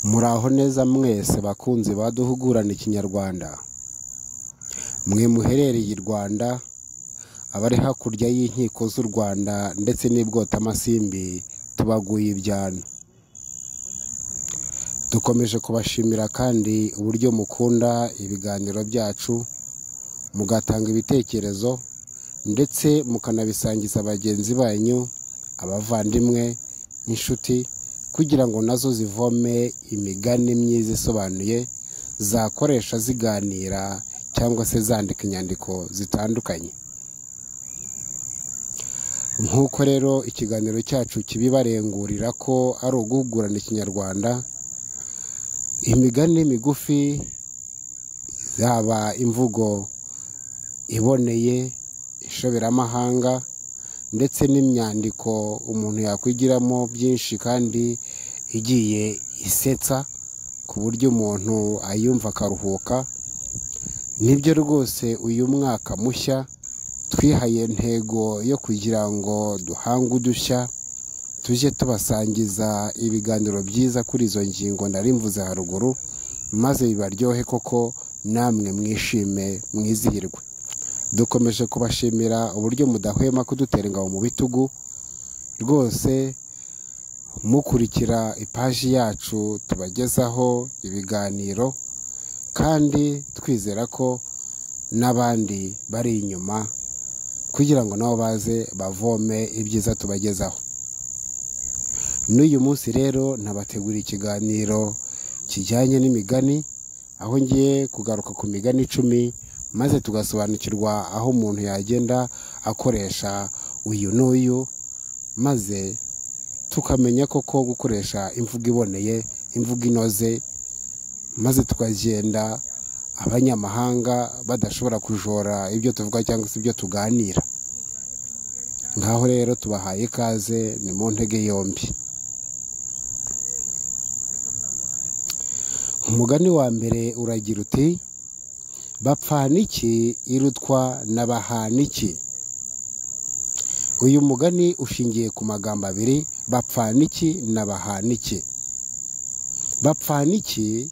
Muraho neza mwese bakunzi ba Duhugurane Ikinyarwanda, mwe muherereye i Rwanda, abari hakurya y'inkiko z'u Rwanda ndetse n'i Bwotamasimbi tubaguye ibyano. Dukomeje kubashimira kandi uburyo mukunda ibiganiro byacu, mugatanga ibitekerezo ndetse mukanabisangiza bagenzi banyu, abavandimwe, inshuti kugira ngo nazo zivome imigani myiza isobanuye zakoresha ziganira cyangwa se zandika inyandiko zitandukanye. Nk'uko rero ikiganiro cyacu kibibarengurira ko ari uguhugurana Ikinyarwanda, imigani migufi yaba imvugo iboneye, inshoberamahanga ndetse n'imyandiko umuntu yakwigiramo byinshi kandi igiye isetsa ku buryo umuntu ayumva akaruhuka, nibyo rwose uyu mwaka mushya twihaye intego yo kugira ngo duhange udushya, tujye tubasangiza ibiganiro byiza kuri izo ngingo nari mvuze haruguru, maze bibaryohe koko namwe mwishime mwizihirwe. Dukomeje kubashimira uburyo mudahwema kudutera ingabo mu bitugu, rwose mukurikira ipaji yacu tubagezaho ibiganiro kandi twizera ko n'abandi bari inyuma kugira ngo nabo baze bavome ibyiza tubagezaho. N'uyu munsi rero nabateguriye ikiganiro kijyanye n'imigani, aho ngiye kugaruka ku migani icumi maze tugasobanukirwa aho umuntu yagenda akoresha uyu n'uyu, maze tukamenya koko gukoresha imvugo iboneye, imvugo inoze, maze tukagenda abanyamahanga badashobora kujora ibyo tuvuga cyangwa se ibyo tuganira. Ngaho rero tubahaye ikaze ni mu ntege yombi. Umugani wa mbere uragira uti bapfana iki irutwa na bahana iki? Uyu mugani ushingiye ku magambo abiri bapfana iki na bahana iki. Bapfana iki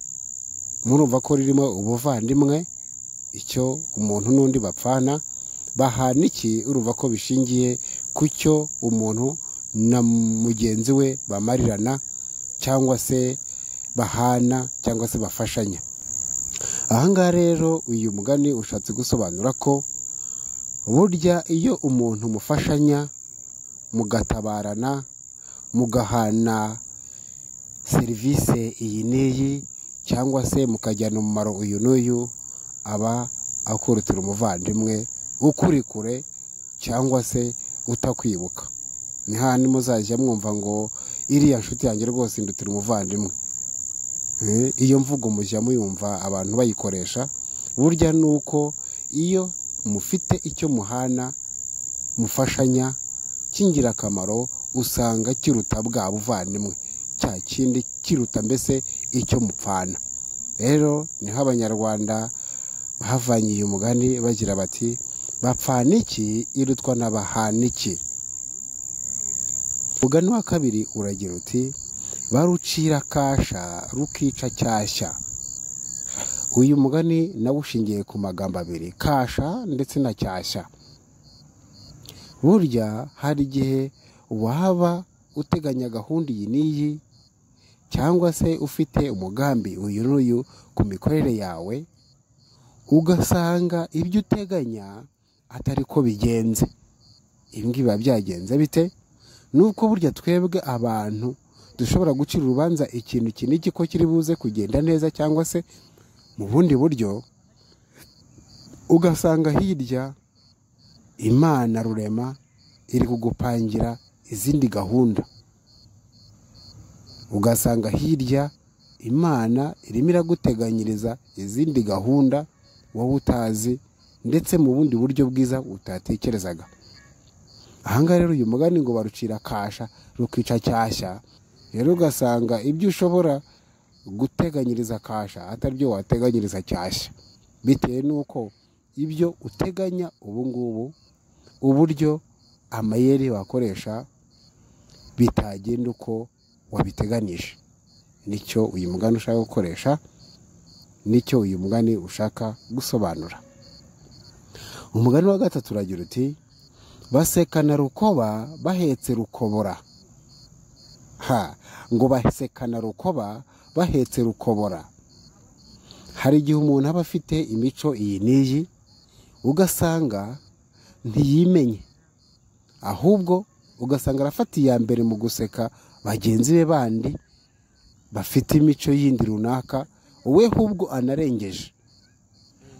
murumva ko ririmo ubuvandimwe, icyo umuntu n'undi bapfana, bahana iki urumva ko bishingiye ku cyo umuntu na mugenzi we bamarirana cyangwa se bahana cyangwa se bafashanya. Ahangaha rero uyu mugani ushatse gusobanura ko burya iyo umuntu mufashanya mugatabarana mugahana serivisi iyi n'iyi cyangwa se mukajyana umumaro uyu n'uyu aba akurutira umuvandimwe ukuri kure cyangwa se utakwibuka. Ni hahandi muzajya mwumva ngo iriya nshuti yanjye rwose indutira umuvandimwe. Iyo mvugo mujya muyumva abantu bayikoresha, burya ni uko iyo mufite icyo muhana mufashanya cy'ingirakamaro usanga kiruta bwa buvandimwe, cya kindi kiruta mbese icyo mupfana. Rero niho abanyarwanda bavanye uyu mugani bagira bati bapfana iki irutwa na bahana iki. Umugani wa kabiri uragira uti barucira kasha rukica cyashya. Uyu mugani nawo ushingiye ku magambo abiri kasha ndetse na cyashya. Burya hari igihe waba uteganya gahunda iyi n'iyi cyangwa se ufite umugambi uyu n'uyu ku mikorere yawe, ugasanga ibyo uteganya atari ko bigenze. Ibi ngibi biba byagenze bite? Ni uko burya twebwe abantu dushobora gucira urubanza ikintu iki n'iki ko kiri buze kugenda neza cyangwa se mu bundi buryo, ugasanga hirya Imana rurema iri kugupangira izindi gahunda. Ugasanga hirya Imana irimo iraguteganyiriza izindi gahunda wowe utazi ndetse mu bundi buryo bwiza utatekerezaga. Aha ngaha rero uyu mugani ngo barucira kasha rukica cyashya, rero ugasanga ibyo ushobora guteganyiriza kasha atari byo wateganyiriza cyashya, bitewe n'uko ibyo uteganya ubu ngubu uburyo amayeri wakoresha bitagenda uko wabiteganije. nicyo uyu mugani ushaka gukoresha nicyo uyu mugani ushaka gusobanura umugani wa gatatu uragira uti basekana rukoba bahetse rukobora ha ngo basekana rukoba bahetse rukobora hari igihe umuntu aba afite imico iyi n'iyi ugasanga ntiyimenye ahubwo ugasanga arafata iya mbere mu guseka bagenzi be bandi bafite imico yindi runaka we ahubwo anarengeje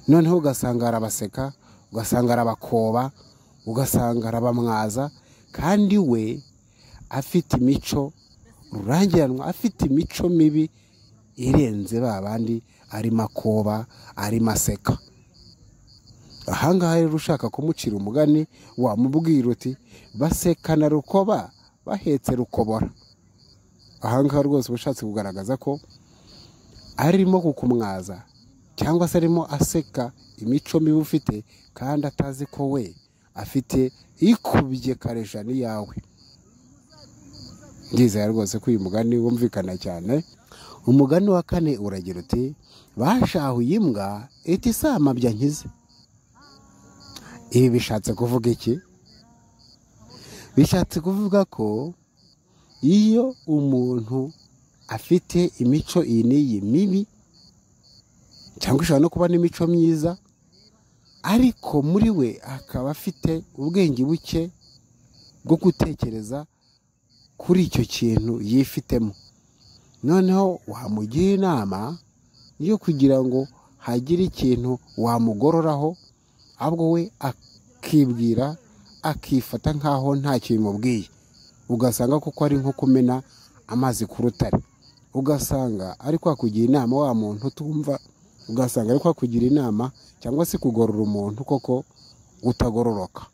noneho ugasanga arabaseka ugasanga arabakoba ugasanga arabamwaza kandi we afite imico rurangiranwa afite imico mibi irenze ba bandi arimo akoba arimo aseka ahangaha rero ushaka kumucira umugani wamubwira uti basekana rukoba bahetse rukobora ahangaha rwose uba ushatse kugaragaza ko arimo kukumwaza cyangwa se arimo aseka imico mibi ufite kandi atazi ko we afite ikubye kareja n'iyawe ndizera rwose ko uyu mugani wumvikana cyane umugani wa kane uragira uti bashahuye imbwa iti isama bya nkize ibi bishatse kuvuga iki bishatse kuvuga ko iyo umuntu afite imico iyi n'iyi mibi cyangwa ishobora no kuba n'imico myiza ariko muri we akaba afite ubwenge buke bwo gutekereza kuri icyo kintu yifitemo noneho wamugira inama yo kugira ngo hagire ikintu wamugororaho ahubwo we akibwira akifata nk'aho ntacyo bimubwiye ugasanga kuko ari nko kumena amazi ku rutare ugasanga ari kwakugira inama wa muntu utumva ugasanga ari kwakugira inama cyangwa se kugorora umuntu koko utagororoka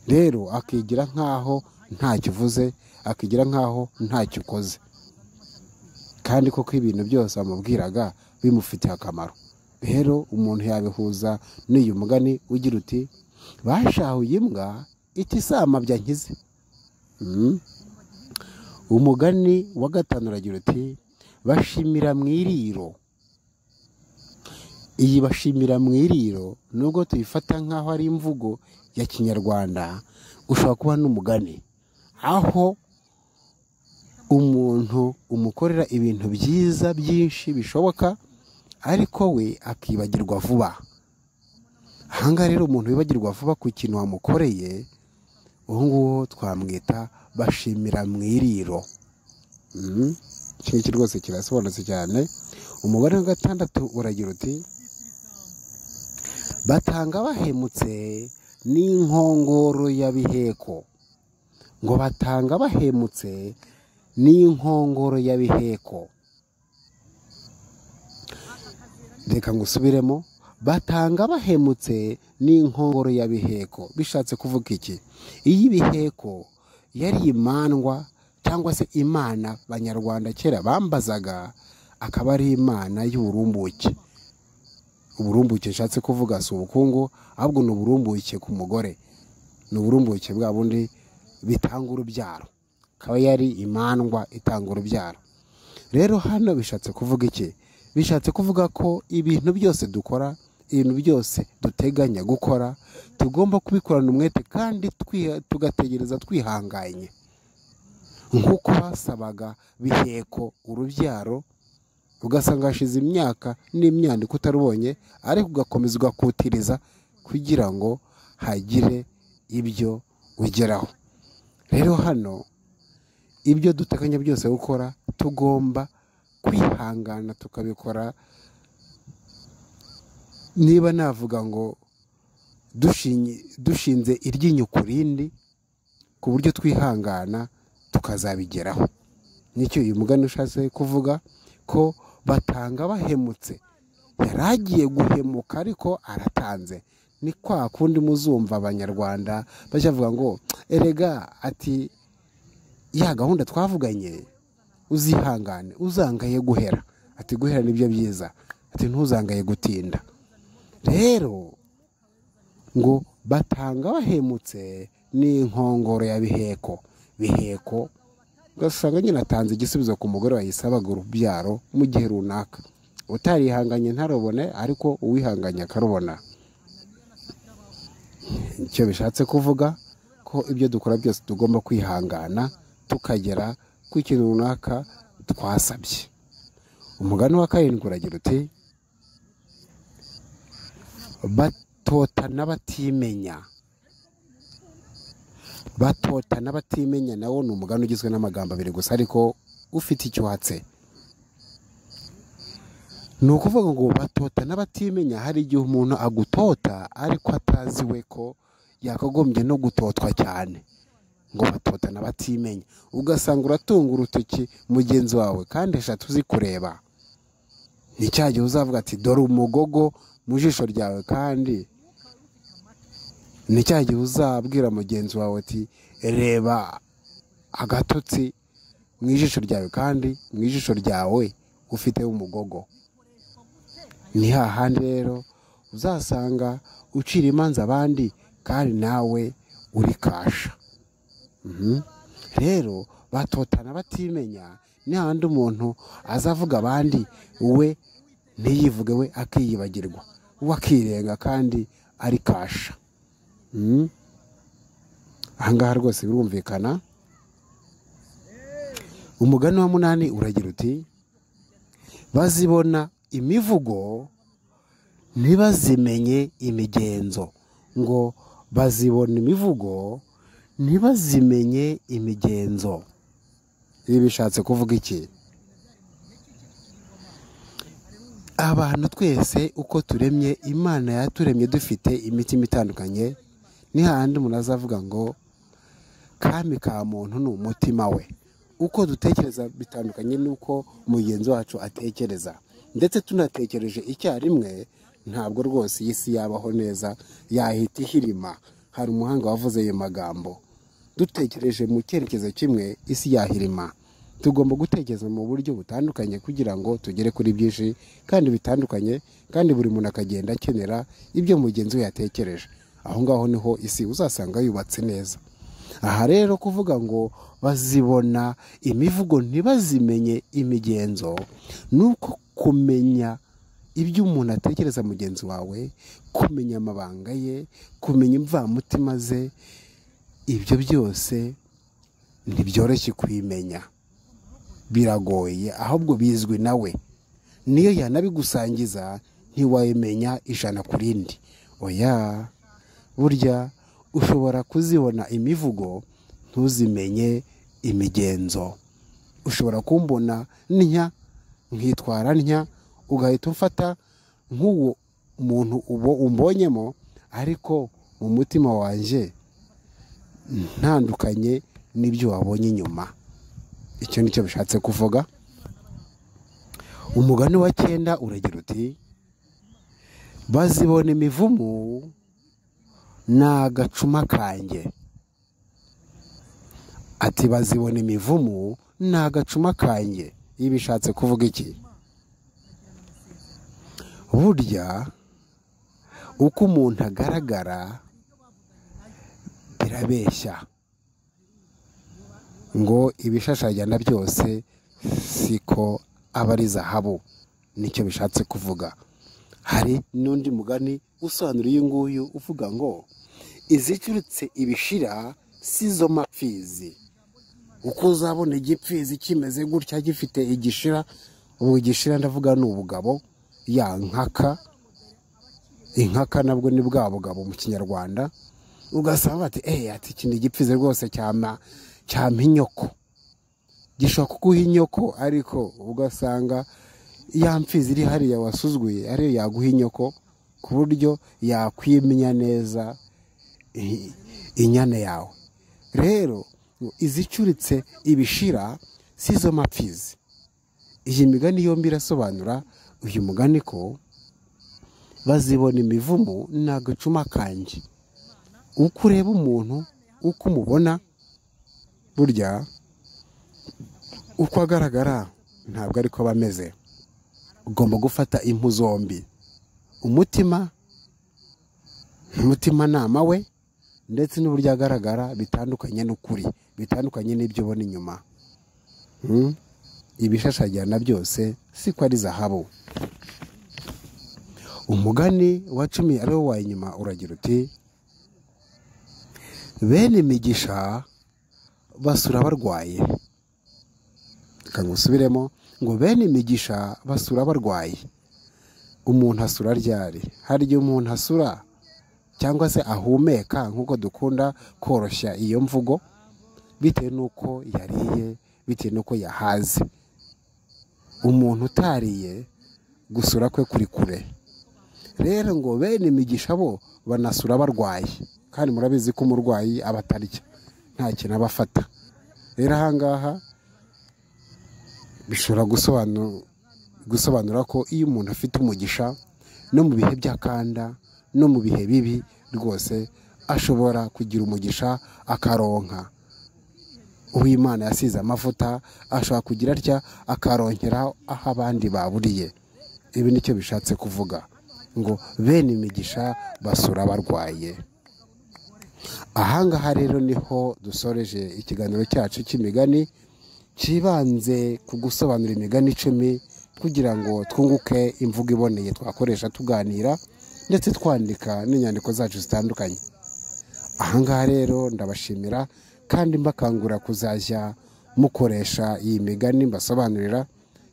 rero akigira nk'aho ntacyo uvuze akigira nk'aho ntacyo ukoze kandi koko ibintu byose bamubwiraga bimufitiye akamaro rero umuntu yabihuza n'uyu mugani ugira uti bashahuye imbwa itisama bya nkize umugani wa gatanu uragira uti bashimira mu iriro iyi bashimira mu iriro nubwo tuyifata nk'aho ari imvugo ya kinyarwanda ushobora kuba n'umugani aho umuntu umukorera ibintu byiza byinshi bishoboka ariko we akibagirwa vuba ahangaha rero umuntu wibagirwa vuba ku kintu wamukoreye uwo nguwo twamwita bashimira mu iriro iki ngiki rwose kirasobanutse cyane umubare wa gatandatu uragira uti batanga bahemutse n'inkongoro ya biheko ngo batanga bahemutse n'inkongoro ya biheko reka ngusubiremo batanga bahemutse n'inkongoro ya biheko bishatse kuvuga iki iyi biheko yari imandwa cyangwa se imana abanyarwanda kera bambazaga akaba ari imana y'uburumbuke uburumbuke nshatse kuvuga si ubukungu ahubwo ni uburumbuke ku mugore ni uburumbuke bwa bundi bitanga urubyaro akaba yari imandwa itanga urubyaro rero hano bishatse kuvuga iki bishatse kuvuga ko ibintu byose dukora ibintu byose duteganya gukora tugomba kubikorana umwete kandi tugategereza twihanganye nk'uko basabaga biheko urubyaro ugasanga hashize imyaka n'imyandiko utarubonye ariko ugakomeza ugakutiriza kugira ngo hagire ibyo ugeraho rero hano ibyo duteganya byose gukora tugomba kwihangana tukabikora niba navuga ngo dushinze iryinyo ku rindi ku buryo twihangana tukazabigeraho nicyo uyu mugani ushatse kuvuga ko batanga bahemutse yari agiye guhemuka ariko aratanze ni kwa kundi muzumva abanyarwanda bavuga ngo erega ati ya gahunda twavuganye uzihangane uzangaye guhera ati guhera nibyo byiza ati ntuzangaye gutinda rero ngo batanga bahemutse n'inkongoro ya biheko biheko ugasanga nyine atanze igisubizo ku mugore wayisabaga urubyaro mu gihe runaka utarihanganye ntarubone ariko uwihanganye akarubona icyo bishatse kuvuga ko ibyo dukora byose tugomba kwihangana tukagera ku ikintu runaka twasabye umugani wa karindwi uragira uti batotana batimenya batotana batimenya nawo ni umugani ugizwe n'amagambo abiri gusa ariko ufite icyo uhatse ni ukuvuga ngo batotana batimenya hari igihe umuntu agutota ariko atazi we ko yakagombye no gutotwa cyane ngo batotana batimenya ugasanga uratunga urutoki mugenzi wawe kandi eshatu uzi kureba ni cya gihe uzavuga ati dore umugogo mu jisho ryawe kandi ni cya gihe uzabwira mugenzi wawe ati reba agatotsi mu ijisho ryawe kandi mu ijisho ryawe ufite umugogo ni hahandi rero uzasanga ucira imanza abandi kandi nawe uri kasha Mhm. rero batotana batimenya ni hahandi umuntu azavuga abandi we ntiyivuge we akiyibagirwa we akirenga kandi ari kasha Mhm. ahangaha rwose birumvikana umugani wa munani uragira uti bazibona imivugo ntibazimenye imigenzo ngo bazibona imivugo ntibazimenye imigenzo ibi bishatse kuvuga iki abantu twese uko turemye imana yaturemye dufite imitima itandukanye ni hahandi umuntu azavuga ngo kami ka muntu ni umutima we uko dutekereza bitandukanye n'uko mugenzi wacu atekereza ndetse tunatekereje icyarimwe ntabwo rwose iyi si yabaho neza yahita ihirima hari umuhanga wavuze ayo magambo dutekereje mu cyerekezo kimwe isi yahirima tugomba gutekereza mu buryo butandukanye kugira ngo tugere kuri byinshi kandi bitandukanye kandi buri muntu akagenda akenera ibyo mugenzi we yatekereje aho ngaho niho isi uzasanga yubatse neza aha rero kuvuga ngo bazibona imivugo ntibazimenye imigenzo ni uko kumenya ibyo umuntu atekereza mugenzi wawe kumenya amabanga ye kumenya imvamutima ze ibyo byose ntibyoroshye kubimenya biragoye ahubwo bizwi nawe niyo yanabigusangiza ntiwayimenya ijana ku rindi oya burya ushobora kuzibona imivugo ntuzimenye imigenzo ushobora kumbona ntya nkitwara ntya ugahita umfata nk'uwo muntu ubo umbonyemo ariko mu mutima wanjye ntandukanye n'ibyo wabonye inyuma icyo ni cyo bishatse kuvuga umugani wa cyenda uragira uti bazibona imivumu ni agacuma kanjye ati bazibona imivumu ni agacuma kanjye ibi bishatse kuvuga iki burya uko umuntu agaragara birabeshya ngo ibishashagirana byose siko aba ari zahabu nicyo bishatse kuvuga hari n'undi mugani usobanura uyu nguyu uvuga ngo izicurutse ibishira si zo mapfizi uko uzabona igipfizi kimeze gutya gifite igishira ubu igishira ndavuga ni ubugabo ya nkaka inkaka nabwo ni bwa bugabo mu kinyarwanda ugasanga bati eee ati iki ni igipfizi rwose cyama cyama inyoko gishobora kuguha inyoko ariko ugasanga ya mfizi iri hariya wasuzguye ariyo yaguha inyoko ku buryo yakwimenya neza i- inyana yawe rero izicuritse ibishira si zo mapfizi iyi migani yombi irasobanura uyu mugani ko bazibona imivumu ni agacuma kanjye uko ureba umuntu uko umubona burya uko agaragara ntabwo ariko aba ameze ugomba gufata impu zombi umutima umutimanama we ndetse n'uburyo agaragara bitandukanye n'ukuri bitandukanye n'ibyo ubona inyuma Hmm? ibishashagirana byose si ko ari zahabu umugani wa cumi ari wo wa nyuma uragira uti bene migisha basura barwaye reka ngusubiremo ngo bene migisha basura barwaye umuntu asura ryari hari igihe umuntu asura cyangwa se ahumeka nk'uko dukunda koroshya iyo mvugo bitewe n'uko yariye bitewe n'uko yahaze umuntu utariye gusura kwe kuri kure rero ngo bene imigisha bo banasura barwaye kandi murabizi ko umurwayi aba atarya nta kintu aba afata rero ahangaha bishobora gusobanura ko iyo umuntu afite umugisha no mu bihe by'akanda no mu bihe bibi rwose ashobora kugira umugisha akaronka uwimana yasize amavuta ashobora kugira atya akaronkera aho abandi baburiye ibi nicyo bishatse kuvuga ngo bene imigisha basura barwaye ahangaha rero niho dusoreje ikiganiro cyacu cy'imigani cyibanze ku gusobanura imigani icumi kugira ngo twunguke imvugo iboneye twakoresha tuganira ndetse twandika n'inyandiko zacu zitandukanye ahangaha rero ndabashimira kandi mbakangura kuzajya mukoresha iyi migani mbasobanurira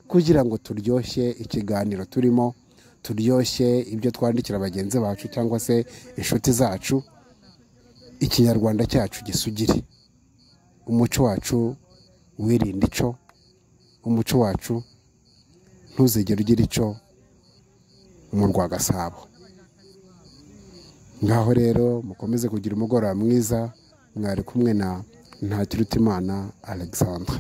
kugira ngo turyoshye ikiganiro turimo turyoshye ibyo twandikira bagenzi bacu cyangwa se inshuti zacu ikinyarwanda cyacu gisugire umuco wacu wirinde ico umuco wacu ntuzigere ugira ico mu rwagasabo ngaho rero mukomeze kugira umugoroba mwiza mwari kumwe na ntakirutimana alexandre